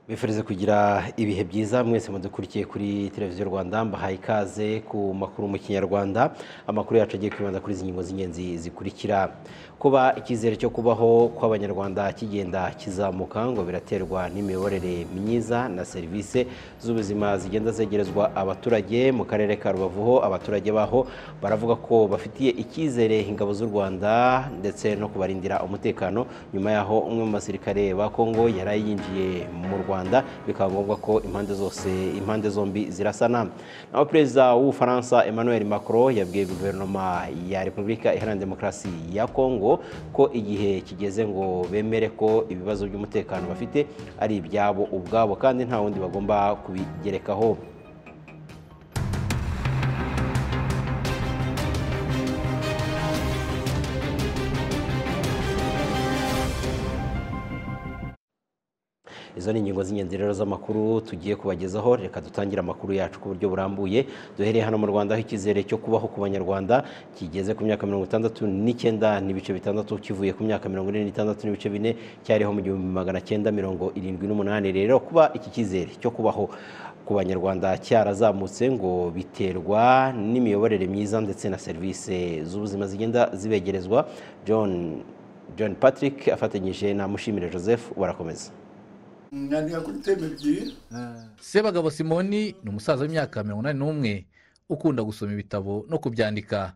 bifuriza kugira ibihe byiza mwese mudukurikiye kuri televiziyo rwanda mbahaye ikaze ku makuru mu kinyarwanda amakuru yacu agiye kwibanda kuri izi ngingo z'ingenzi zikurikira kuba icyizere cyo kubaho kw'abanyarwanda kigenda kizamuka ngo biraterwa n'imiyoborere myiza na serivisi z'ubuzima zigenda zegerezwa abaturage mu karere ka rubavu ho abaturage baho baravuga ko bafitiye icyizere ingabo z'u rwanda ndetse no kubarindira umutekano nyuma yaho umwe mu basirikare ba kongo yari yinjiye mu rwanda rwanda bikaba ngombwa ko impande zose impande zombi zirasana naho perezida w'ubufaransa emmanuel macron yabwiye guverinoma ya repubulika iharanira demokarasi ya kongo ko igihe kigeze ngo bemere ko ibibazo by'umutekano bafite ari ibyabo ubwabo kandi nta wundi bagomba kubigerekaho izo ni ingingo z'ingenzi rero z'amakuru tugiye kubagezaho reka dutangire amakuru yacu ku buryo burambuye duhereye hano mu rwanda aho icyizere cyo kubaho ku banyarwanda kigeze ku myaka mirongo itandatu n'icyenda n'ibice bitandatu kivuye ku myaka mirongo ine n'itandatu n'ibice bine cyariho mu gihumbi magana cyenda mirongo irindwi n'umunani rero kuba iki cyizere cyo kubaho ku banyarwanda cyarazamutse ngo biterwa n'imiyoborere myiza ndetse na serivisi z'ubuzima zigenda zibegerezwa john john patrick afatanyije na mushimire joseph barakomeza mwandika kuri teme ebyiri sebagabo simoni ni umusaza w'imyaka mirongo inani n'umwe ukunda gusoma ibitabo no kubyandika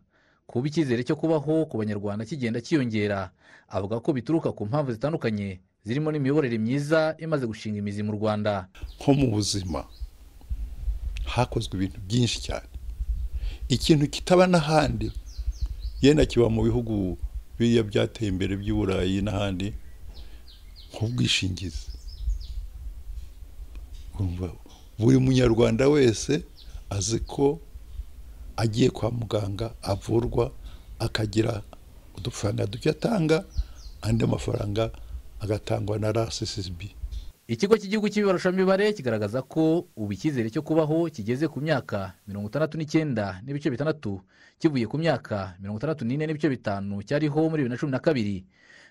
kuba icyizere cyo kubaho ku banyarwanda kigenda cyiyongera avuga ko bituruka ku mpamvu zitandukanye zirimo n'imiyoborere myiza imaze gushinga imizi mu rwanda nko mu buzima hakozwe ibintu byinshi cyane ikintu kitaba n'ahandi yenda kiba mu bihugu biriya byateye imbere by'i burayi n'ahandi nk'ubwishingizi buri munyarwanda wese azi ko agiye kwa muganga avurwa akagira udufaranga duke atanga andi mafaranga agatangwa na rssb ikigo cy'igihugu cy'ibibarurishamibare kigaragaza ko ubu icyizere cyo kubaho kigeze ku myaka mirongo itandatu n'icyenda n'ibice bitandatu kivuye ku myaka mirongo itandatu n'ine n'ibice bitanu cyariho muri bibiri na cumi na kabiri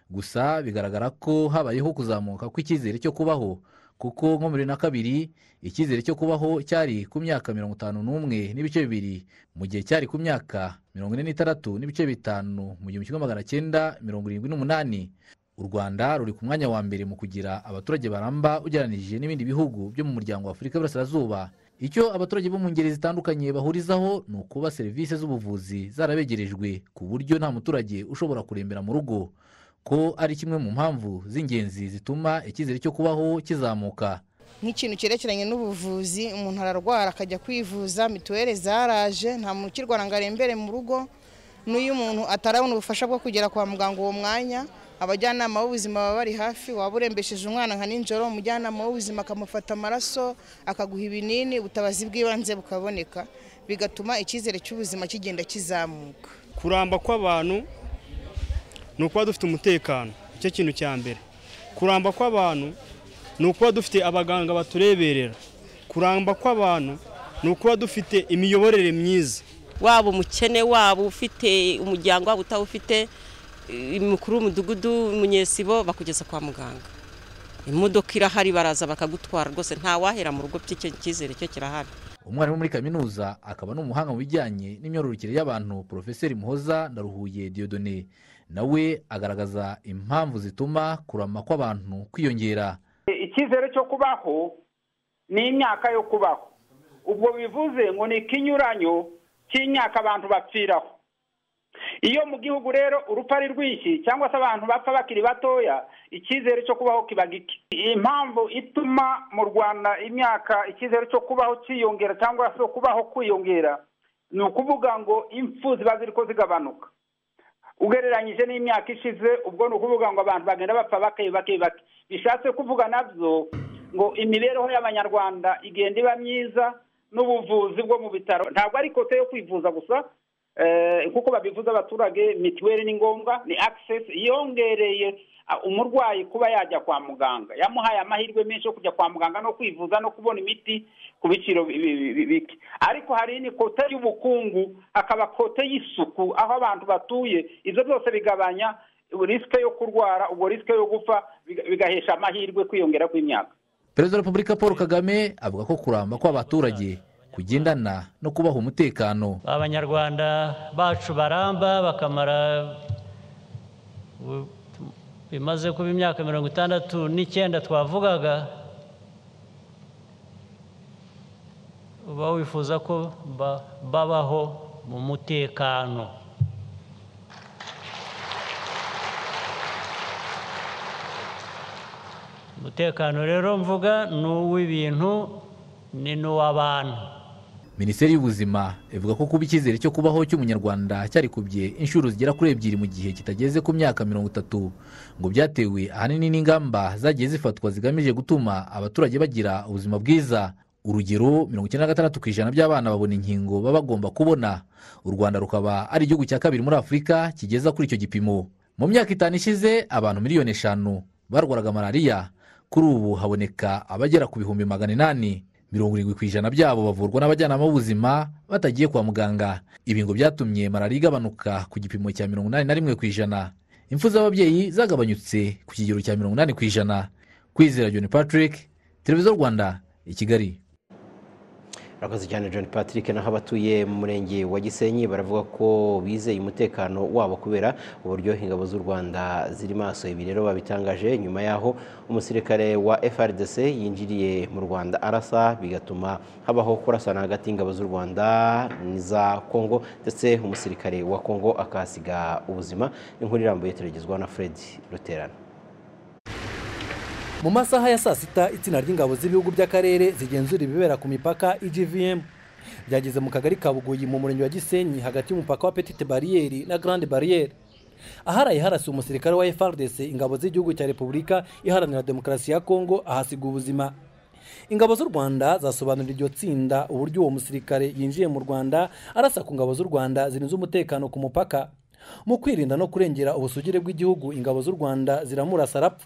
gusa bigaragara ko habayeho kuzamuka kw'icyizere cyo kubaho kuko nko muri na kabiri icyizere cyo kubaho cyari ku myaka mirongo itanu n'umwe n'ibice bibiri mu gihe cyari ku myaka mirongo ine n'itandatu n'ibice bitanu mu gihumbi kimwe magana cyenda mirongo irindwi n'umunani u rwanda ruri ku mwanya wa mbere mu kugira abaturage baramba ugereranije n'ibindi bihugu byo mu muryango wa afurika y'iburasirazuba icyo abaturage bo mu ngeri zitandukanye bahurizaho ni ukuba serivisi z'ubuvuzi zarabegerejwe ku buryo nta muturage ushobora kurembera mu rugo ko ari kimwe mu mpamvu z'ingenzi zituma icyizere cyo kubaho kizamuka nk'ikintu cyerekeranye n'ubuvuzi umuntu ararwara akajya kwivuza mituweli zaraje nta muntu ukirwara ngo arembere mu rugo n'uyu muntu atarabona ubufasha bwo kugera kwa muganga uwo mwanya abajyanama b'ubuzima baba bari hafi waba urembesheje umwana nka nijoro umujyanama w'ubuzima akamufata amaraso akaguha ibinini ubutabazi bw'ibanze bukaboneka bigatuma icyizere cy'ubuzima kigenda kizamuka kuramba kw'abantu ni ukuba dufite umutekano icyo kintu cya mbere kuramba kw'abantu ni ukuba dufite abaganga batureberera kuramba kw'abantu ni ukuba dufite imiyoborere myiza waba umukene waba ufite umuryango waba utawufite umukuru w'umudugudu umunyesibo bakugeza kwa muganga imodoka irahari baraza bakagutwara rwose ntawahera mu rugo by'icyo cyizere cyo kirahari umwarimu muri kaminuza akaba n'umuhanga mu bijyanye n'imyororokere y'abantu porofeseri muhoza ndaruhuye diyodone nawe agaragaza impamvu zituma kurama kw'abantu kwiyongera icyizere cyo kubaho ni imyaka yo kubaho ubwo bivuze ngo ni ikinyuranyo cy'imyaka abantu bapfiraho iyo mu gihugu rero urupfu ari rwinshi cyangwa se abantu bapfa bakiri batoya icyizere cyo kubaho kiba gike impamvu ituma mu rwanda imyaka icyizere cyo kubaho cyiyongera cyangwa se kubaho kwiyongera ni ukuvuga ngo impfu ziba ziri ko zigabanuka ugereranyije n'imyaka ishize ubwo ni ukuvuga ngo abantu bagenda bapfa bake bake bake bishatse kuvuga nabyo ngo imibereho y'abanyarwanda igenda iba myiza n'ubuvuzi bwo mu bitaro ntabwo ari kote yo kwivuza gusa kuko babivuze abaturage mituweli ni ngombwa ni akisesi yongereye umurwayi kuba yajya kwa muganga yamuhaye amahirwe menshi yo kujya kwa muganga no kwivuza no kubona imiti ku biciro bike ariko hari n'ikote y'ubukungu hakaba kote y'isuku aho abantu batuye ibyo byose bigabanya risike yo kurwara ubwo risike yo gupfa bigahesha amahirwe kwiyongera kw'imyaka perezida wa repubulika paul kagame avuga ko kuramba kw'abaturage kugendana no kubaha umutekano abanyarwanda bacu baramba bakamara u- bimaze kuba imyaka mirongo itandatu n'icyenda twavugaga uba wifuza ko ba- babaho mu mutekano umutekano rero mvuga ni uw'ibintu ni n'uw'abantu minisiteri y'ubuzima ivuga ko kuba icyizere cyo kubaho cy'umunyarwanda cyarikubye inshuro zigera kuri ebyiri mu gihe kitageze ku myaka mirongo itatu ngo byatewe ahanini n'ingamba zagiye zifatwa zigamije gutuma abaturage bagira ubuzima bwiza urugero mirongo icyenda na gatandatu ku ijana by'abana babona inkingo baba bagomba kubona u rwanda rukaba ari igihugu cya kabiri muri afurika kigeza kuri icyo gipimo mu myaka itanu ishize abantu miliyoni eshanu barwaraga malariya kuri ubu haboneka abagera ku bihumbi magana inani mirongo irindwi ku ijana byabo bavurwa n'abajyanama b'ubuzima batagiye kwa muganga ibi ngo byatumye malariya igabanuka ku gipimo cya mirongo inani na rimwe ku ijana impfu z'ababyeyi zagabanyutse ku kigero cya mirongo inani ku ijana kwizera john patrick televiziyo rwanda i kigali Murakoze cyane John Patrick naho abatuye mu murenge wa Gisenyi baravuga ko bizeye umutekano wabo kubera uburyo ingabo z'u Rwanda ziri maso ibi rero babitangaje nyuma y'aho umusirikare wa FRDC yinjiriye mu Rwanda arasa bigatuma habaho kurasana hagati y'ingabo z'u Rwanda n'iza Kongo ndetse umusirikare wa Kongo akahasiga ubuzima inkuru irambuye turagezwa na Fred Ruterana mu masaha ya saa sita itsinda ry'ingabo z'ibihugu by'akarere zigenzura ibibera ku mipaka igvm byageze mu kagari ka bugoyi mu murenge wa gisenyi hagati y'umupaka wa petite bariyeri na grande bariyeri aharaye harasi umusirikare wa frdc ingabo z'igihugu cya repubulika iharanira demokarasi ya kongo ahasiga ubuzima ingabo z'u rwanda zasobanurira iryo tsinda uburyo uwo musirikare yinjiye mu rwanda arasa ku ngabo z'u rwanda zirinze umutekano ku mupaka mu kwirinda no kurengera ubusugire bw'igihugu ingabo z'u rwanda ziramurasa arapfa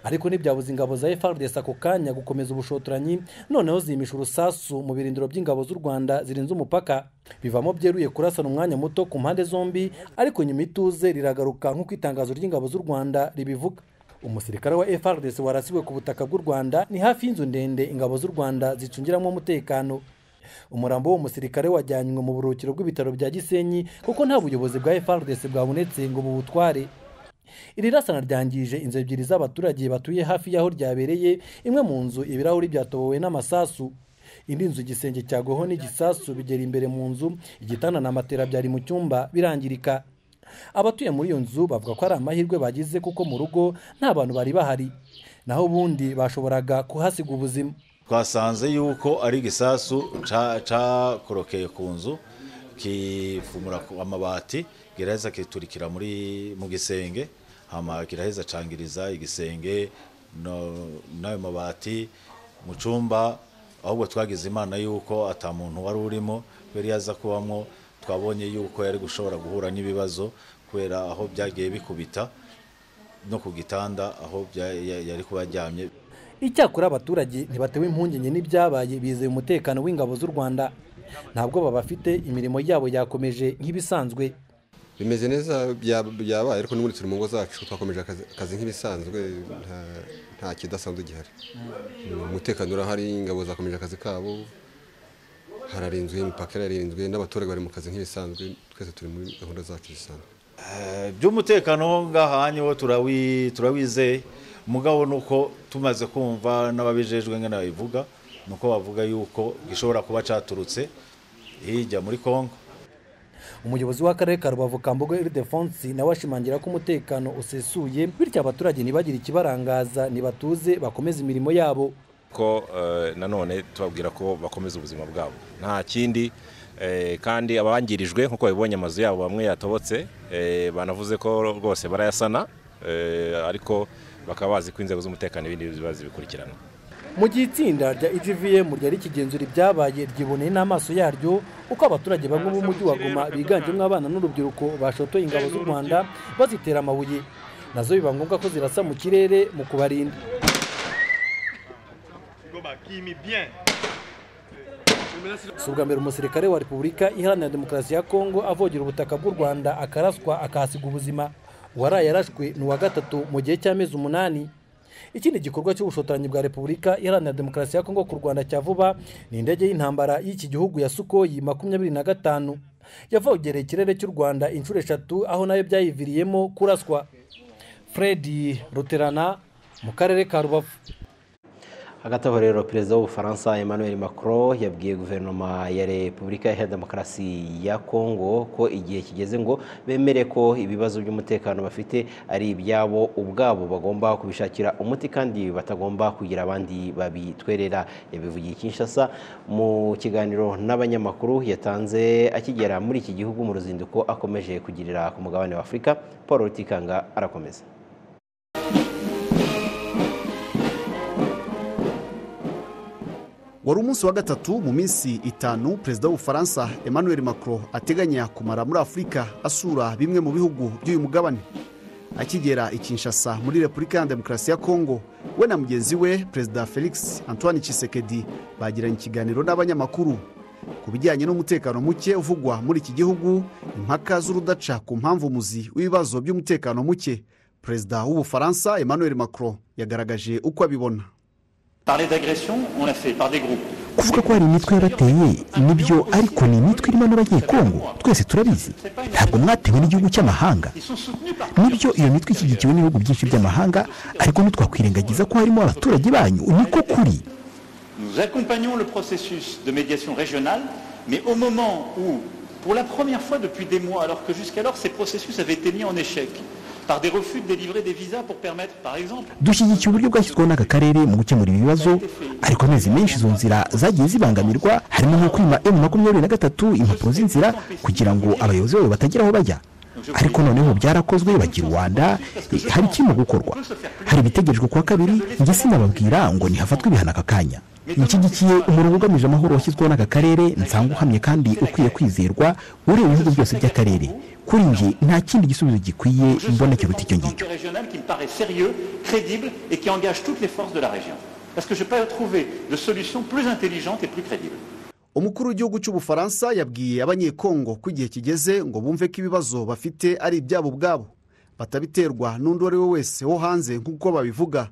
ariko ntibyabuze ingabo za FRDC ako kanya gukomeza ubushotoranyi noneho zimisha urusasu mu birindiro by'ingabo z'u Rwanda zirinze umupaka bivamo byeruye kurasana umwanya muto ku mpande zombi ariko nyuma ituze riragaruka nk'uko itangazo ry'ingabo z'u Rwanda ribivuga umusirikare wa FRDC warasiwe ku butaka bw'u Rwanda ni hafi y'inzu ndende ingabo z'u Rwanda zicungiramo umutekano umurambo w'uwo musirikare wajyanywe mu buruhukiro bw'ibitaro bya gisenyi kuko nta buyobozi bwa FRDC bwabonetse ngo bubutware iri rasana ryangije inzu ebyiri z'abaturage batuye hafi y'aho ryabereye imwe mu nzu ibirahuri byatobowe n'amasasu indi nzu igisenge cyagoho n'igisasu bigera imbere mu nzu igitanda na matera byari mu cyumba birangirika abatuye muri iyo nzu bavuga ko ari amahirwe bagize kuko mu rugo nta bantu bari bahari naho ubundi bashoboraga kuhasiga ubuzima twasanze yuko ari igisasu ca- cakorokeye ku nzu kifumura ku- amabati kiraheza kiturikira muri mu gisenge hama kiraheza cangiriza igisenge no- n'ayo mabati mu cumba ahubwo twagize imana yuko ata muntu wari urimo kubera iyo aza kubamwo twabonye yuko yari gushobora guhura n'ibibazo kubera aho byagiye bikubita no ku gitanda aho bya- ya- yari kuba aryamye icyakora abaturage ntibatewe impungenge n'ibyabaye bizeye umutekano w'ingabo z'u rwanda ntabwo babafite imirimo yabo yakomeje nk'ibisanzwe bimeze neza bya- byabaye ariko n'ubundi turi mu ngo zacu twakomeje akazi, akazi nk'ibisanzwe nta- nta kidasanzwe gihari umutekano urahari ingabo zakomeje akazi kabo hararinzwe imipaka irarinzwe n'abaturage bari mu kazi nk'ibisanzwe twese turi muri gahunda zacu zisanzwe Eh, by'umutekano ngahanyi wo turawi turawizeye mugabo nuko tumaze kumva n'ababijejwe ngana babivuga nuko bavuga yuko gishobora kuba caturutse hirya muri Kongo umuyobozi w'akarere ka rubavu kambogo iridefonsi nawe ashimangira ko umutekano usesuye bityo abaturage ntibagire ikibarangaza ntibatuze bakomeze imirimo yabo ko eh, nanone tubabwira ko bakomeza ubuzima bwabo nta kindi eh, kandi abangirijwe nk'uko babibonye amazu yabo bamwe yatobotse eh, banavuze ko rwose barayasana eh, ariko bakaba bazi ko inzego z'umutekano ibindi biba zibikurikirana mu gihe itsinda rya egvm ryari kigenzura ibyabaye ryiboneye n'amaso yaryo uko abaturage bamwe b'umujyi wa goma biganjemo abana n'urubyiruko bashotoye ingabo z'u rwanda bazitera amabuye nazo biba ngombwa ko zirasa mu kirere mu kubarinda si ubwa mbere umusirikare wa repubulika iharanira demokarasi ya kongo avogera ubutaka bw'u rwanda akaraswa akahasiga ubuzima uwaraye yarashwe ni uwa gatatu mu gihe cy'amezi umunani ikindi gikorwa cy'ubushotoranyi bwa repubulika iharanira demokarasi ya kongo ku rwanda cya vuba ni indege y'intambara y'iki gihugu ya sukoyi makumyabiri na gatanu yavogereye ikirere cy'u rwanda inshuro eshatu aho nayo byayiviriyemo kuraswa fred ruterana mu karere ka rubavu hagati aho rero perezida w'ubufaransa emmanuel macron yabwiye guverinoma ya repubulika iharanira demokarasi ya kongo ko igihe kigeze ngo bemere ko ibibazo by'umutekano bafite ari ibyabo ubwabo bagomba kubishakira umuti kandi batagomba kugira abandi babitwerera yabivugiye i kinshasa mu kiganiro n'abanyamakuru yatanze akigera muri iki gihugu mu ruzinduko akomeje kugirira ku mugabane wa afurika paul rutikanga arakomeza wari umunsi wa gatatu mu minsi itanu perezida w'ubufaransa emmanuel macron ateganya kumara muri afurika asura bimwe mu bihugu by'uyu mugabane akigera i kinshasa muri repubulika ya demokarasi ya kongo we na mugenzi we perezida felix antoine Tshisekedi bagiranye ikiganiro n'abanyamakuru ku bijyanye n'umutekano muke uvugwa muri iki gihugu impaka z'urudaca ku mpamvu muzi w'ibibazo by'umutekano muke perezida w'ubufaransa emmanuel macron yagaragaje uko abibona kuvuga ko hari imitwe yabateye nibyo ariko ni imitwe irimo n'abanyekongo twese turabizi ntabwo mwatewe n'igihugu cy'amahanga nibyo iyo mitwe ishyigikiwe n'ibihugu byinshi by'amahanga ariko ntitwakwirengagiza ko harimo abaturage banyu niko kuri Nous accompagnons le processus de médiation régionale, mais au moment où, pour la première fois depuis des mois, alors que jusqu'alors ces processus avaient été mis en échec par des refus de délivrer des visas pour permettre, par exemple, dushyigikiye uburyo bwashyizweho n'aka karere mu gukemura ibibazo ariko amezi menshi izo nzira zagiye zibangamirwa harimo nko kwima emu makumyabiri na gatatu impapuro z'inzira kugira ngo abayobozi bayo batagira aho bajya ariko noneho byarakozwe bagira rwanda hari ikirimo gukorwa hari ibitegerejwe kuwa kabiri njye sinababwira ngo ntihafatwe ibihano aka kanya nshyigikiye umurongo ugamije amahoro washyizweho n'aka karere nsanga uhamye kandi ukwiye kwizerwa ureba ibihugu byose by'akarere kuri njye nta kindi gisubizo gikwiye mbona kiruta icyo ngicyo projet régional qui me paraît sérieux, crédible et qui engage toutes les forces de la région. Parce que je n'ai pas trouvé de solution plus intelligente et plus crédible. umukuru w'igihugu cy'ubufaransa yabwiye abanyekongo ko igihe kigeze ngo bumve ko ibibazo bafite ari ibyabo ubwabo batabiterwa n'undi uwo ari we wese wo hanze nk'uko babivuga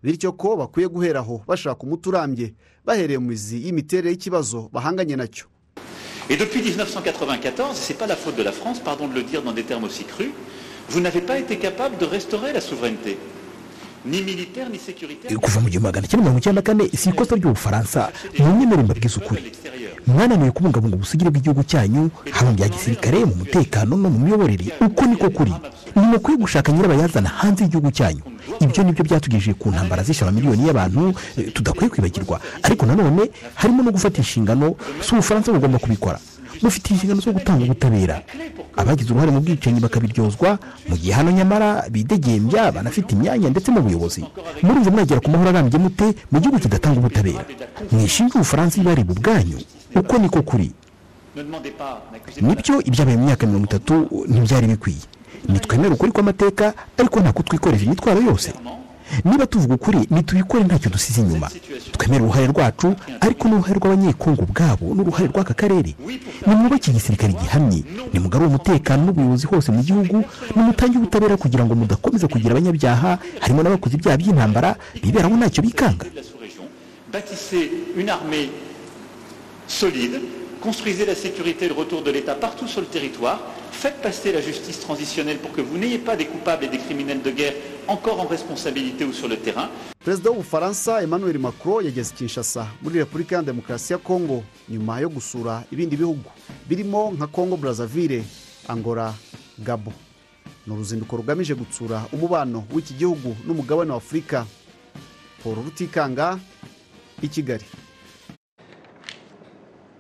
bityo ko bakwiye guheraho bashaka umuti urambye bahereye mu mizi y'imiterere y'ikibazo bahanganye nacyo Et depuis 1994, ce n'est pas la faute de la France, pardon de le dire dans des termes aussi crus, vous n'avez pas été capable de restaurer la souveraineté, ni militaire ni sécuritaire. kuva mu gihumbi magana cyenda mirongo icyenda na kane si ikosa ry'ubufaransa mwemere mbabwize ukuri mwananiwe kubungabunga ubusugire bw'igihugu cyanyu haba mu bya gisirikare mu mutekano no mu miyoborere uko niko kuri ni mukwiye gushaka nyirabayazana hanze y'igihugu cyanyu ibyo nibyo byatugejeje ku ntambara zishe amamiliyoni y'abantu eh, tudakwiye kwibagirwa ariko nanone harimo no gufata inshingano si ubufaransa bugomba kubikora bufite inshingano zo gutanga ubutabera abagize uruhare mu bwicanyi bakabiryozwa mu gihe hano nyamara bidegembya banafite imyanya ndetse mu buyobozi murumva mwagera ku mahoro arambye mute mu gihugu kidatanga ubutabera mwishinge ubufaransa ibareba ubwanyu uko niko kuri Ne demandez pas nibyo ibyabaye mu myaka mirongo itatu ntibyari bikwiye nitwemera ukuri kw'amateka ariko nta kutwikoreza imitwaro yose niba tuvuga ukuri nitubikore ntacyo dusize inyuma twemere uruhare rwacu ariko n'uruhare rw'abanyekongo ubwabo n'uruhare rw'aka karere nimwubake igisirikare gihamye nimugarure umutekano n'ubuyobozi hose mu gihugu nimutange ubutabera kugira ngo mudakomeza kugira abanyabyaha harimo n'abakoze ibyaha by'intambara biberamo ntacyo bikanga Bâtissez une armée solide, construisez la sécurité et le retour de l'État partout sur le territoire, faites passer la justice transitionnelle pour que vous n'ayez pas des coupables et des criminels de guerre encore en responsabilité ou sur le terrain. perezida w'ubufaransa emmanuel macron yageze i kinshasa muri repubulika ya demokarasi ya kongo nyuma yo gusura ibindi bihugu birimo nka kongo brazzaville angola gabo ni uruzinduko rugamije gutsura umubano w'iki gihugu n'umugabane wa afurika paul rutikanga i kigali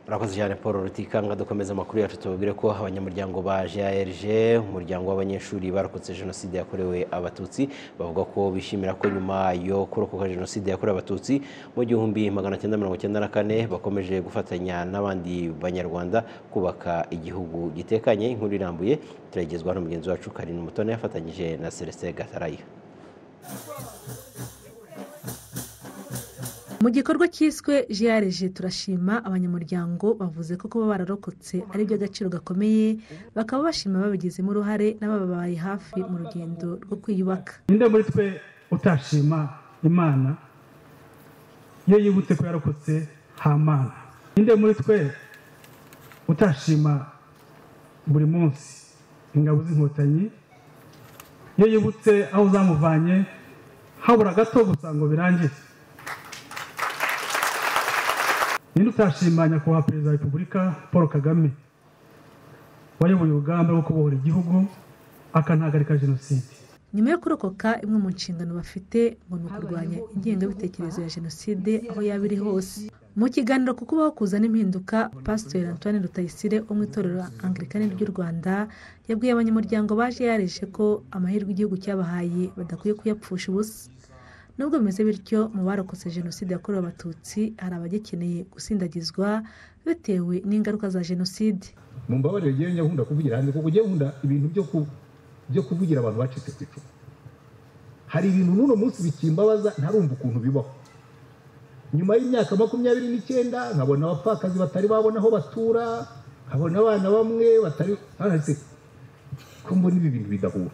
urakoze cyane paul rutikanga dukomeza amakuru yacu tubabwire ko abanyamuryango ba grg umuryango w'abanyeshuri barokotse jenoside yakorewe abatutsi bavuga ko bishimira ko nyuma yo kurokoka jenoside yakorewe abatutsi mu gihumbi magana cyenda mirongo cyenda na kane bakomeje gufatanya n'abandi banyarwanda kubaka igihugu gitekanye inkuru irambuye turayigezwa n'umugenzi wacu karinda umutone yafatanyije na celestin gatarayiha mu gikorwa cyiswe jiyareje turashima abanyamuryango bavuze ko kuba bararokotse ari iby'agaciro gakomeye bakaba bashima babigizemo uruhare n'abababaye hafi mu rugendo rwo kwiyubaka ninde muri twe utashima imana iyo yibutse ko yarokotse ha mana ninde muri twe utashima buri munsi ingabo z'inkotanyi iyo yibutse aho zamuvanye habura gato gusa ngo birangire ninde utashima nyakubahwa perezida wa repubulika paul kagame wayoboye urugamba rwo kubohora igihugu akanahagarika jenoside nyuma yo kurokoka imwe mu nshingano bafite ngo ni ukurwanya ingengabitekerezo ya jenoside aho yaba iri hose mu kiganiro ku kubaho kuza n'impinduka pasiteri antoine rutayisire wo mu itorero angirikani ry'u rwanda yabwiye abanyamuryango baje yareje ko amahirwe igihugu cyabahaye badakwiye kuyapfusha ubusa nubwo bimeze bityo mu barokotse jenoside yakorewe abatutsi hari abagikeneye gusindagizwa bitewe n'ingaruka za jenoside mu mbabarire yewe nyakunda kuvugira hanze kuko ugiye nkunda ibintu byo ku byo kuvugira abantu bacitse ku icumu hari ibintu n'uno munsi bikimbabaza ntarumva ukuntu bibaho nyuma y'imyaka makumyabiri n'icyenda nkabona abapfakazi batari babona aho batura nkabona abana bamwe batari bahase ko mbona ibi bintu bidahura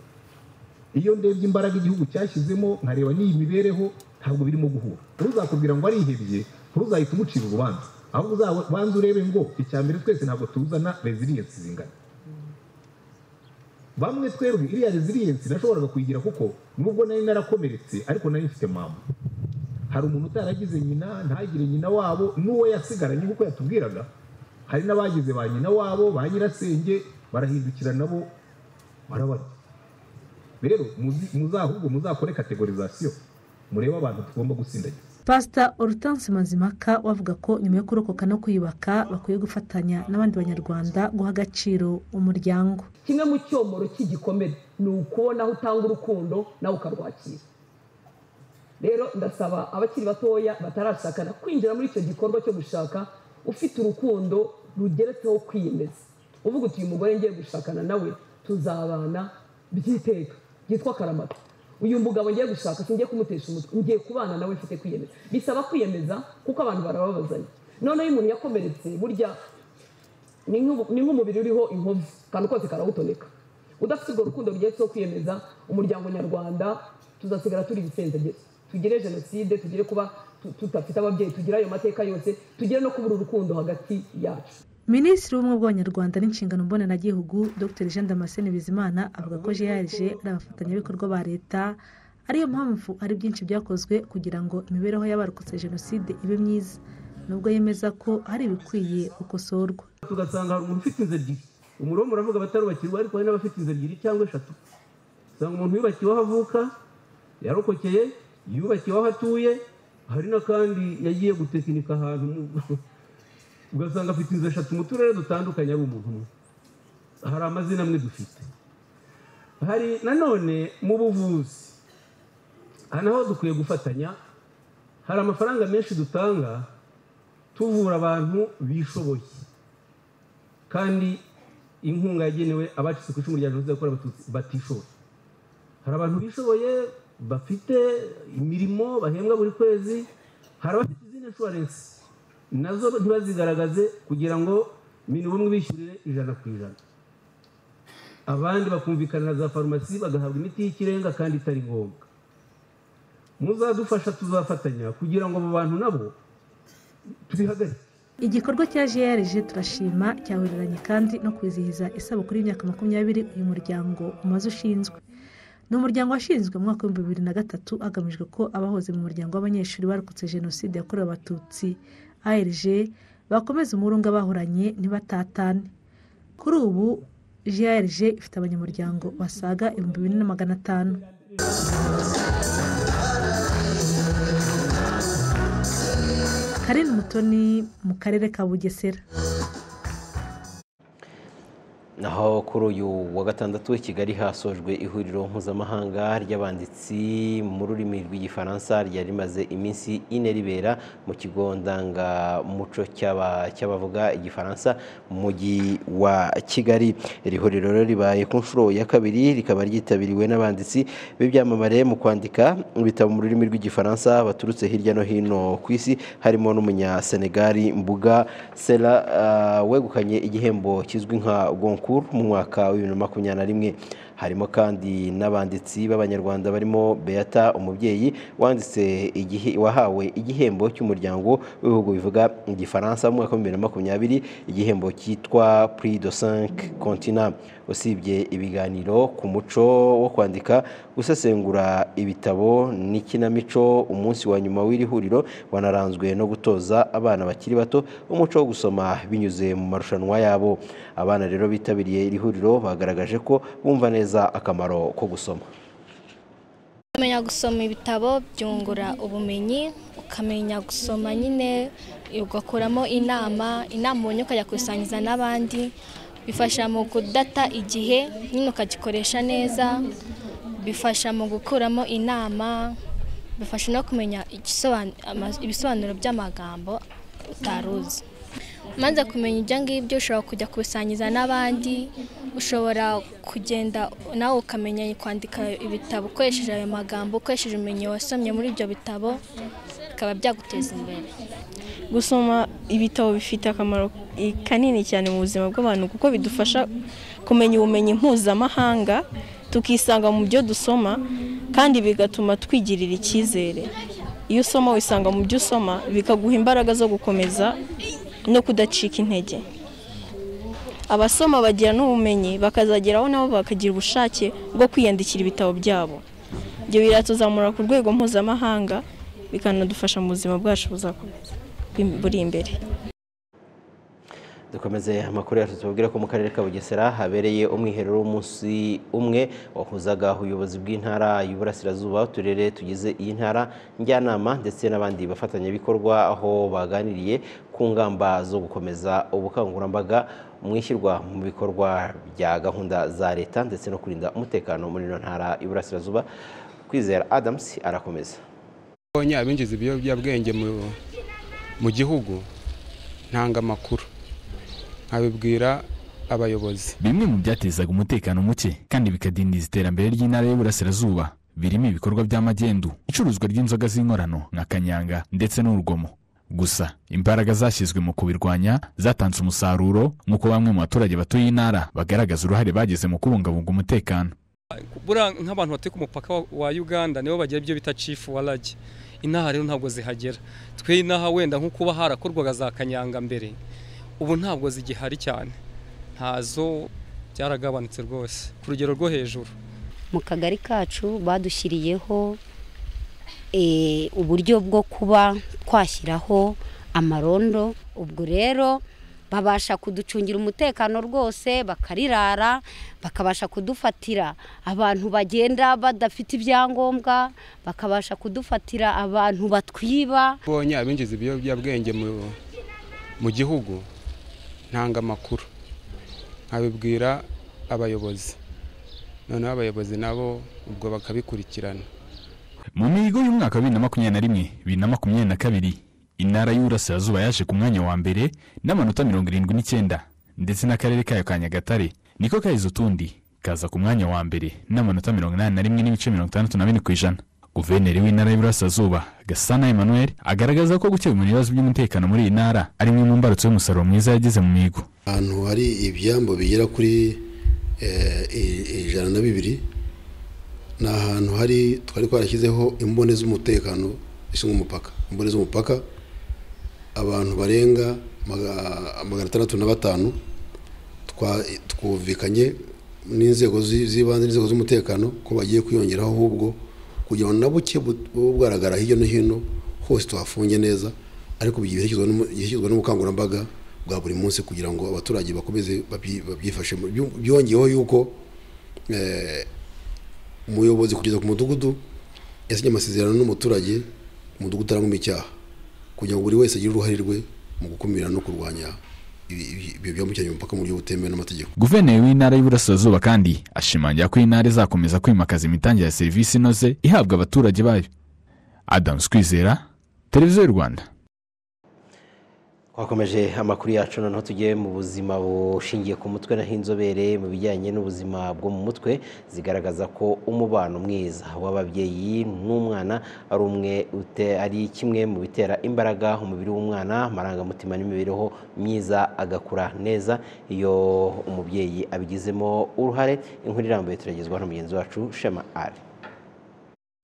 iyo ndebye imbaraga igihugu cyashyizemo nkareba n'iyi mibereho ntabwo birimo guhura ntuzakubwira ngo arihebye ntuzahita umucira urubanza ahubwo uzabanza urebe ngo icya mbere twese ntabwo tuzana resiliyensi zingana bamwe twebwe iriya resiliyensi nashoboraga kuyigira kuko nubwo nari narakomeretse ariko nari mfite mama hari umuntu utaragize nyina ntagire nyina wabo n'uwo yasigaranye kuko yatubwiraga hari n'abagize ba nyina wabo ba nyirasenge barahindukira nabo barabarya rero muzahubwo muzakore kategorizasiyo murebe abantu tugomba gusindagiza pasita orutansi mazimaka wavuga ko nyuma yo kurokoka no kwiyubaka bakwiye gufatanya n'abandi banyarwanda guha agaciro umuryango kimwe mu cyomoro cy'igikomere ni ukubona aho utanga urukundo nawe ukarwakira rero ndasaba abakiri batoya batarashakana kwinjira muri icyo gikorwa cyo gushaka ufite urukundo rugeretseho kwiyemeza uvuga uti uyu mugore ngiye gushakana nawe tuzabana by'iteka byitwa karamata uyu mugabo ngiye gushaka singiye kumutesha umutwe ngiye kubana nawe mfite kwiyemeza bisaba kwiyemeza kuko abantu barababazanya noneho iyo umuntu yakomeretse burya ni nk'umubiri uriho inkovu akantu kose karawutoneka udafite urwo rukundo rugeretseho kwiyemeza umuryango nyarwanda tuzasigara turi ibisenzegezi tugire jenoside tugire kuba tudafite ababyeyi tugire ayo mateka yose tugire no kubura urukundo hagati yacu minisitiri w'ubumwe bw'abanyarwanda n'inshingano mbonanagihugu dr jean damascene bizimana avuga ko grg ari abafatanyabikorwa ba leta ariyo mpamvu hari byinshi byakozwe kugira ngo imibereho y'abarokotse jenoside ibe myiza nubwo yemeza ko hari ibikwiye gukosorwa tugasanga hari umuntu ufite inzu ebyiri umuriro muravuga abatarubakirwa ariko hari n'abafite inzu ebyiri cyangwa eshatu usanga umuntu yubakiwe aho avuka yarokokeye yubakiwe aho atuye hari n'akandi yagiye gutekinika ahantu ugasanga afite inzu eshatu mu turere dutandukanye ari umuntu umwe hari amazina amwe dufite hari nanone mu buvuzi aha naho dukwiye gufatanya hari amafaranga menshi dutanga tuvura abantu bishoboye kandi inkunga yagenewe abacitse ku icumu rya jenoside yakorewe abatutsi batishoboye hari abantu bishoboye bafite imirimo bahembwa buri kwezi hari abafite izindi inshuwarensi nazo ntibazigaragaze kugira ngo ibintu bamwe bishyurire ijana ku ijana abandi bakumvikana na za farumasi bagahabwa imiti y'ikirenga kandi itari ngombwa muzadufasha tuzafatanya kugira ngo abo bantu nabo tubihagarike igikorwa cya grg turashima cyahuriranye kandi no kwizihiza isabukuru y'imyaka makumyabiri uyu muryango umaze ushinzwe ni umuryango washinzwe mu mwaka w'ibihumbi bibiri na gatatu hagamijwe ko abahoze mu muryango w'abanyeshuri barokotse jenoside yakorewe abatutsi arg bakomeza umurunga bahoranye ntibatatane kuri ubu grg ifite abanyamuryango basaga ibihumbi bine na magana atanu karindwi mutoni mu karere ka bugesera naho kuri uyu wa gatandatu i kigali hasojwe ihuriro mpuzamahanga ry'abanditsi mu rurimi rw'igifaransa ryari rimaze iminsi ine ribera mu kigo ndangamuco cy'abavuga igifaransa mu mujyi wa kigali iri huriro rero ribaye ku nshuro ya kabiri rikaba ryitabiriwe n'abanditsi b'ibyamamare mu kwandika ibitabo mu rurimi rw'igifaransa baturutse hirya no hino ku isi harimo n'umunyasenegali mbuga sera wegukanye igihembo kizwi nka gonku mu mwaka wa bibiri na makumyabiri na rimwe harimo kandi n'abanditsi b'abanyarwanda barimo beata umubyeyi wanditse igihe wahawe igihembo cy'umuryango w'ibihugu bivuga igifaransa mu mwaka w'ibihumbi bibiri na makumyabiri igihembo cyitwa prix de cinq continent usibye ibiganiro ku muco wo kwandika gusesengura ibitabo n'ikinamico umunsi wa nyuma w'iri huriro wanaranzwe no gutoza abana bakiri bato umuco wo gusoma binyuze mu marushanwa yabo abana rero bitabiriye iri huriro bagaragaje ko bumva neza akamaro ko gusoma kumenya gusoma ibitabo byungura ubumenyi ukamenya gusoma nyine ugakuramo inama inama ubonye ukayakusangiza n'abandi bifasha mu kudata igihe nyine ukagikoresha neza bifasha mu gukuramo inama bifasha no kumenya ibisobanuro by'amagambo utaruzi umaze kumenya ibyo ngibyo ushobora kujya kubisangiza n'abandi ushobora kugenda nawe ukamenya kwandika ibitabo ukoresheje ayo magambo ukoresheje ubumenyi wasomye muri ibyo bitabo bikaba byaguteza imbere gusoma ibitabo bifite akamaro kanini cyane mu buzima bw'abantu kuko bidufasha kumenya ubumenyi mpuzamahanga tukisanga mu byo dusoma kandi bigatuma twigirira icyizere iyo usoma wisanga mu byo usoma bikaguha imbaraga zo gukomeza no kudacika intege abasoma bagira n'ubumenyi bakazageraho nabo bakagira ubushake bwo kwiyandikira ibitabo byabo ibyo biratuzamura ku rwego mpuzamahanga bikanadufasha mu buzima bwacu buzakomeza buri imbere dukomeze amakuru yacu tubabwira ko mu karere ka bugesera habereye umwiherero w'umunsi umwe wahuzaga ubuyobozi bw'intara y'uburasirazuba uturere tugize iyi ntara njyanama ndetse n'abandi bafatanyabikorwa aho baganiriye ku ngamba zo gukomeza ubukangurambaga mu ishyirwa mu bikorwa bya gahunda za leta ndetse no kurinda umutekano muri ino ntara y'uburasirazuba kwizera adamusi arakomeza abonye abinjiza ibiyobyabwenge mu gihugu ntanga amakuru nkabibwira abayobozi bimwe mu byatezaga umutekano muke kandi bikadindiza iterambere ry'intara y'uburasirazuba birimo ibikorwa by'amagendu icuruzwa ry'inzoga z'inkorano nka kanyanga ndetse n'urugomo gusa imbaraga zashyizwe mu kubirwanya zatanze umusaruro nk'uko bamwe mu baturage batuye intara bagaragaza uruhare bagize mu kubungabunga umutekano buriya nk'abantu batuye ku mupaka wa uganda nibo bagira ibyo bita cifu waragi inaha rero ntabwo zihagera twe inaha wenda nko kuba harakorwaga za kanyanga mbere ubu ntabwo zigihari cyane ntazo byaragabanutse rwose ku rugero rwo hejuru mu kagari kacu badushyiriyeho uburyo bwo kuba twashyiraho amarondo ubwo rero babasha kuducungira umutekano rwose bakarirara bakabasha kudufatira abantu bagenda badafite ibyangombwa bakabasha kudufatira abantu batwiba ubonye abinjiza ibiyobyabwenge mu gihugu ntanga amakuru nkabibwira abayobozi noneho abayobozi nabo ubwo bakabikurikirana mu mihigo y'umwaka wa bibiri na makumyabiri na rimwe bibiri na makumyabiri na kabiri intara y'uburasirazuba yaje ku mwanya wa mbere n'amanota mirongo irindwi n'icyenda ndetse n'akarere kayo ka nyagatare niko kahize utundi kaza ku mwanya wa mbere n'amanota mirongo inani na rimwe n'ibice mirongo itandatu na bine ku ijana guverineri w'intara y'uburasirazuba gasana emmanuel agaragaza ko gukemura ibibazo by'umutekano muri iyi ntara ari imwe mu mbarutso y'umusaruro mwiza yagize mu mihigo ahantu hari ibyambu bigera kuri ijana na bibiri ni ahantu hari twari twarashyizeho imbone z'umutekano zishinzwe umupaka imbone z'umupaka abantu barenga magana atandatu na batanu twumvikanye n'inzego z'ibanze n'inzego z'umutekano ko bagiye kwiyongeraho ahubwo kugira ngo na buke bugaragara hirya no hino hose tuhafunge neza ariko byishyurwa n'ubukangurambaga bwa buri munsi kugira ngo abaturage bakomeze babyifashe byongeyeho yuko umuyobozi kugeza ku mudugudu yasinye amasezerano n'umuturage umudugudu arangwamo icyaha kugira ngo buri wese agire uruhare rwe mu gukumira no kurwanya ibyo byambukiranya umupaka mu buryo butemewe n'amategeko guverineri w'intara y'uburasirazuba kandi ashimangira ko iyi ntara izakomeza kwimakaza imitangire ya serivisi inoze ihabwa abaturage bayo adamu kwizera televiziyo y'u rwanda twakomeje amakuru yacu noneho tujye mu buzima bushingiye ku mutwe naho inzobere mu bijyanye n'ubuzima bwo mu mutwe zigaragaza ko umubano mwiza w'ababyeyi n'umwana ari umwe ute- ari kimwe mu bitera imbaraga umubiri w'umwana amarangamutima n'imibereho myiza agakura neza iyo umubyeyi abigizemo uruhare inkuru irambuye turagezwa na mugenzi wacu shema ari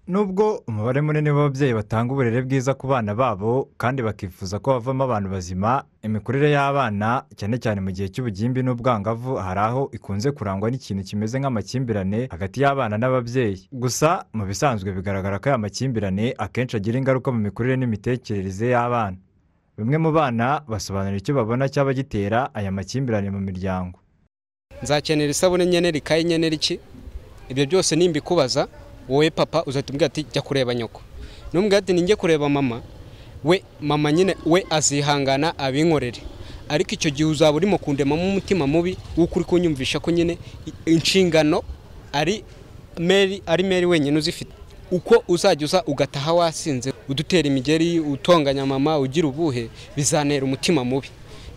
Nubwo umubare munini w'ababyeyi batanga uburere bwiza ku bana babo kandi bakifuza ko bavamo abantu bazima, imikurire y'abana cyane cyane mu gihe cy'ubugimbi n'ubwangavu hari aho ikunze kurangwa n'ikintu kimeze nk'amakimbirane hagati y'abana n'ababyeyi. Gusa mu bisanzwe bigaragara ko aya makimbirane akenshi agira ingaruka mu mikurire n'imitekerereze y'abana. Bamwe mu bana basobanura icyo babona cyaba gitera aya makimbirane mu miryango. nzakenera isabune nkenera ikayi nkenera iki ibyo byose nimbikubaza wowe papa uzahita umbwira ati jya kureba nyoko n'umbwira ati ninjye kureba mama we mama nyine we azihangana abinkorere ariko icyo gihe uzaba urimo kundemamo umutima mubi w'ukuri kunyumvisha ko nyine inshingano ari meri ari meri wenyine uzifite uko uzajya uza ugataha wasinze udutera imigeri utonganya mama ugira ubuhe bizanera umutima mubi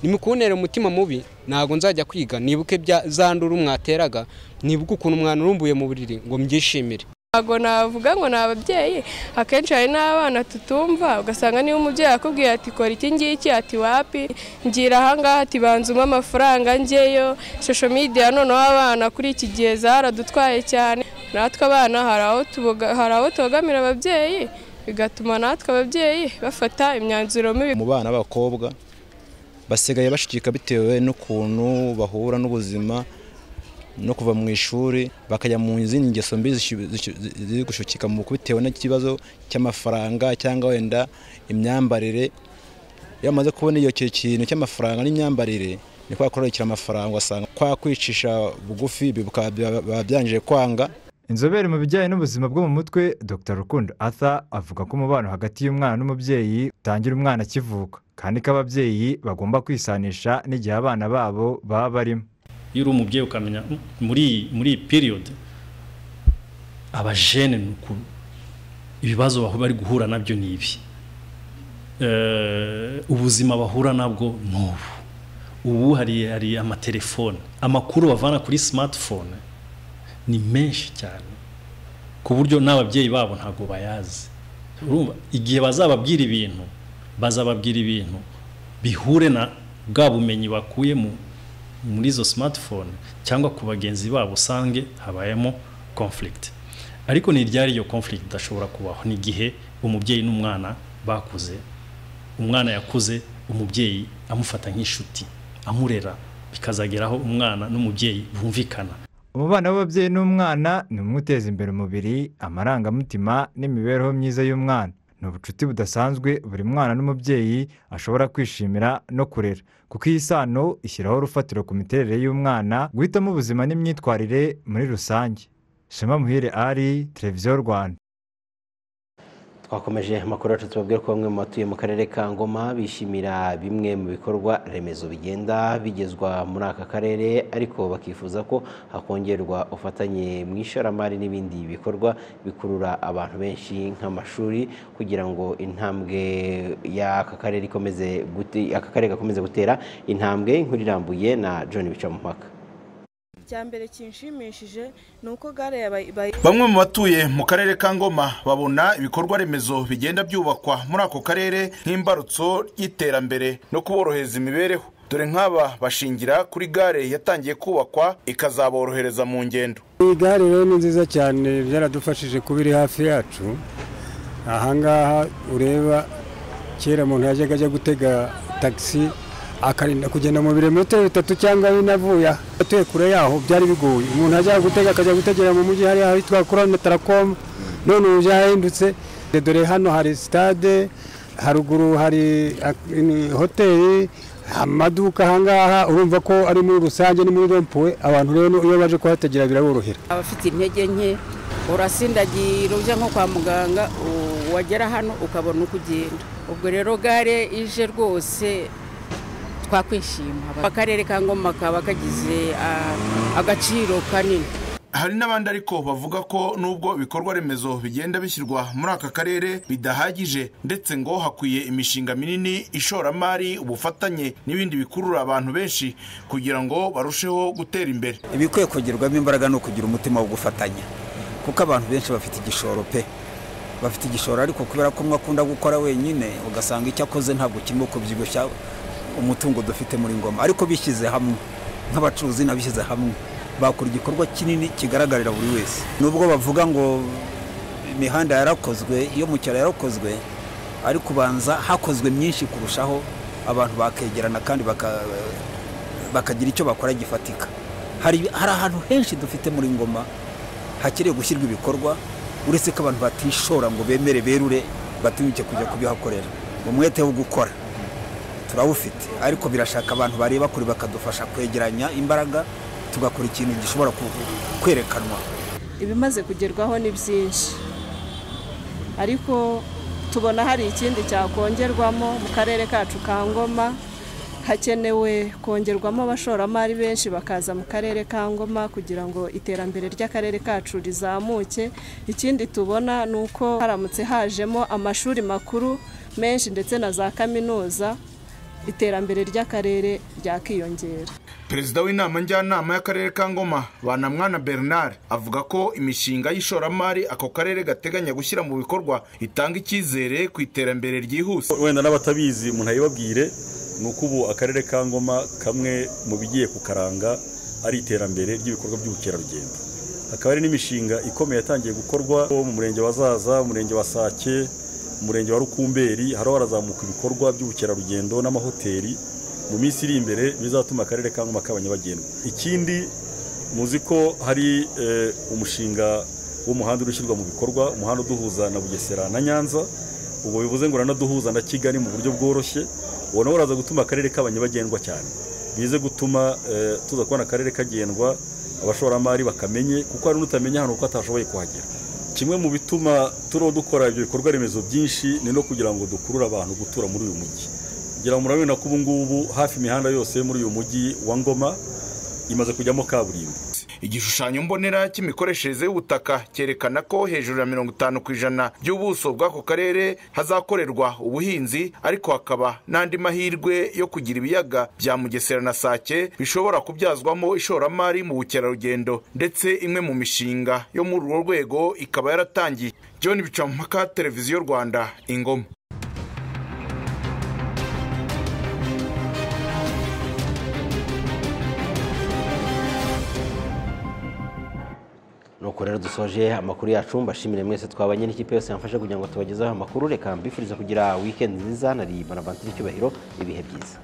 nimukuntere umutima mubi ntabwo nzajya kwiga nibuke bya za nduru mwateraga nibuke ukuntu mwanurumbuye mu buriri ngo mbyishimire ntabwo navuga ngo ni ababyeyi akenshi hari n'abana tutumva ugasanga niba umubyeyi akubwiye ati kora iki ngiki ati wapi ngira ahangaha ati banza umwe amafaranga ngeyo shosho midiya noneho abana kuri iki gihe zaradutwaye cyane natwe abana hari aho tuboga- hari aho tubogamira ababyeyi bigatuma natwe ababyeyi bafata imyanzuro mibi mu bana b'abakobwa basigaye bashikika bitewe n'ukuntu bahura n'ubuzima no kuva mu ishuri bakajya mu zindi ngeso mbi zishi- zishi- ziri gushukika mu bitewe n'ikibazo cy'amafaranga cyangwa wenda imyambarire iyo bamaze kubona iyo ki- kintu cy'amafaranga n'imyambarire ni kwa kororokera amafaranga ugasanga kwa kwicisha bugufi bikaba biba byangije kwanga Inzobere mu bijyanye n'ubuzima bwo mu mutwe Dr Rukundo Arthur avuga ko umubano hagati y'umwana n'umubyeyi utangira umwana akivuka kandi ko ababyeyi bagomba kwisanisha n'igihe abana babo baba barimo iyo uri umubyeyi ukamenya "Mm, muri iyi muri iyi piriyodi abajene ni uku ibibazo bahu- bari guhura nabyo ni ibi Eh, ubuzima bahura nabwo ni ubu ubu hari hari amatelefone amakuru bavana kuri smartphone ni menshi cyane ku buryo n'ababyeyi babo ntabwo bayazi urumva igihe bazababwira ibintu bazababwira ibintu bihure na bwa bumenyi bakuye mu muri izo smartphone cyangwa ku bagenzi babo usange habayemo conflict ariko ni ryari iyo conflict idashobora kubaho ni igihe umubyeyi n'umwana bakuze umwana yakuze umubyeyi amufata nk'inshuti amurera bikazageraho umwana n'umubyeyi bumvikana umubano w'ababyeyi n'umwana ni umwe uteza imbere umubiri amarangamutima n'imibereho myiza y'umwana ni ubucuti budasanzwe buri mwana n'umubyeyi ashobora kwishimira no kurera kuko iyi sano ishyiraho urufatiro ku miterere y'umwana guhitamo ubuzima n'imyitwarire muri rusange shema muhire ari televiziyo rwanda twakomeje amakuru yacu tubabwira ko bamwe mu batuye mu karere ka ngoma bishimira bimwe mu bikorwa remezo bigenda bigezwa muri aka karere ariko bakifuza ko hakongerwa ubufatanye mu ishoramari n'ibindi bikorwa bikurura abantu benshi nk'amashuri kugira ngo intambwe y'aka karere ikomeze gute- aka karere gakomeze gutera intambwe inkuru irambuye na john bicamupaka icyambere kinshimishije ni uko gare ya Bay- Bay- Bamwe mu batuye mu karere ka Ngoma babona ibikorwa remezo bigenda byubakwa muri ako karere nk'imbarutso y'iterambere no kuborohereza imibereho dore nk'aba bashingira kuri gare yatangiye kubakwa ikazaborohereza mu ngendo iyi gare rero ni nziza cyane byaradufashije kuba iri hafi yacu ahangaha ureba kera umuntu yajyaga ajya gutega tagisi akarinda kugenda mu birometero bitatu cyangwa bine avuye aha. atuye kure yaho byari bigoye umuntu ajya gutega akajya gutegera mu mujyi hariya ahitwa kurona tarakomu none ubu byahindutse dore hano hari sitade haruguru hari ak- ini- hoteli amaduka ahangaha urumva ko ari muri rusange ni muri rompuwe abantu rero iyo baje kuhategera biraborohera abafite intege nke urasindagira ujya nko kwa muganga u- wagera hano ukabona uko ugenda ubwo rero gare ije rwose twakwishima akarere ka ngoma kaba kagize ah, agaciro kanini hari n'abandi ariko bavuga ko nubwo ibikorwa remezo bigenda bishyirwa muri aka karere bidahagije ndetse ngo hakwiye imishinga minini ishoramari ubufatanye n'ibindi bikurura abantu benshi kugira ngo barusheho gutera imbere ibikwiye kongerwamo imbaraga ni ukugira umutima wo gufatanya kuko abantu benshi bafite igishoro pe bafite igishoro ariko kubera ko umwe akunda gukora wenyine ugasanga icyo akoze ntabwo kirimo kubyibushya umutungo dufite muri ngoma ariko bishyize hamwe nk'abacuruzi n'abishyize hamwe bakora igikorwa kinini kigaragarira buri wese nubwo bavuga ngo imihanda yarakozwe iyo mu cyaro yarakozwe ariko ubanza hakozwe myinshi kurushaho abantu bakegerana kandi baka- bakagira icyo bakora gifatika hari hari ahantu henshi dufite muri ngoma hakeneye gushyirwa ibikorwa uretse ko abantu batishora ngo bemere berure batinyuke kujya kubihakorera umwete wo gukora turawufite ariko birashaka abantu bareba kure bakadufasha kwegeranya imbaraga tugakora ikintu gishobora ku- kwerekanwa ibimaze kugerwaho ni byinshi ariko tubona hari ikindi cyakongerwamo mu karere kacu ka ngoma hakenewe kongerwamo abashoramari benshi bakaza mu karere ka ngoma kugira ngo iterambere ry'akarere kacu rizamuke ikindi tubona ni uko haramutse hajemo amashuri makuru menshi ndetse na za kaminuza iterambere ry'akarere ryakiyongera perezida w'inama njyanama y'akarere ka ngoma banamwana bernard avuga ko imishinga y'ishoramari ako karere gateganya gushyira mu bikorwa itanga icyizere ku iterambere ryihuse wenda n'abatabizi umuntu ayibabwire ni uko ubu akarere ka ngoma kamwe mu bigiye kukaranga ari iterambere ry'ibikorwa by'ubukerarugendo hakaba hari n'imishinga ikomeye yatangiye gukorwa mu murenge wa zaza umurenge wa sake umurenge wa rukumberi hariho harazamuka ibikorwa by'ubukerarugendo n'amahoteli mu minsi iri imbere bizatuma akarere ka ngoma kaba nyabagendwa ikindi muzi ko hari eh, umushinga w'umuhanda uri ushyirwa mu bikorwa umuhanda uduhuza na bugesera na nyanza ubwo bivuze ngo uranaduhuza na kigali mu buryo bworoshye uwo nawe uraza gutuma akarere kaba nyabagendwa cyane bize gutuma eh, tuza kubona akarere kagendwa abashoramari bakamenye kuko hari n'utamenya hano kuko atashoboye kuhagera kimwe mu bituma turiho dukora ibyo bikorwa remezo byinshi ni no kugira ngo dukurure abantu gutura muri uyu mujyi kugira ngo murabibona ko ubu ngubu hafi imihanda yose yo muri uyu mujyi wa ngoma imaze kujyamo kaburimbo igishushanyo mbonera cy'imikoreshereze y'ubutaka cyerekana ko hejuru ya mirongo itanu ku ijana by'ubuso bw'ako karere hazakorerwa ubuhinzi ariko hakaba n'andi mahirwe yo kugira ibiyaga bya mugesera na sake bishobora kubyazwamo ishoramari mu bukerarugendo ndetse imwe mu mishinga yo muri urwo rwego ikaba yaratangiye john bicampaka televiziyo rwanda ingoma nuko rero dusoje amakuru yacu mbashimire mwese twabanye n'ikipe yose yamfasha kugira ngo tubagezeho amakuru reka mbifuriza kugira wikendi nziza na ribana bantire icyubahiro ibihe byiza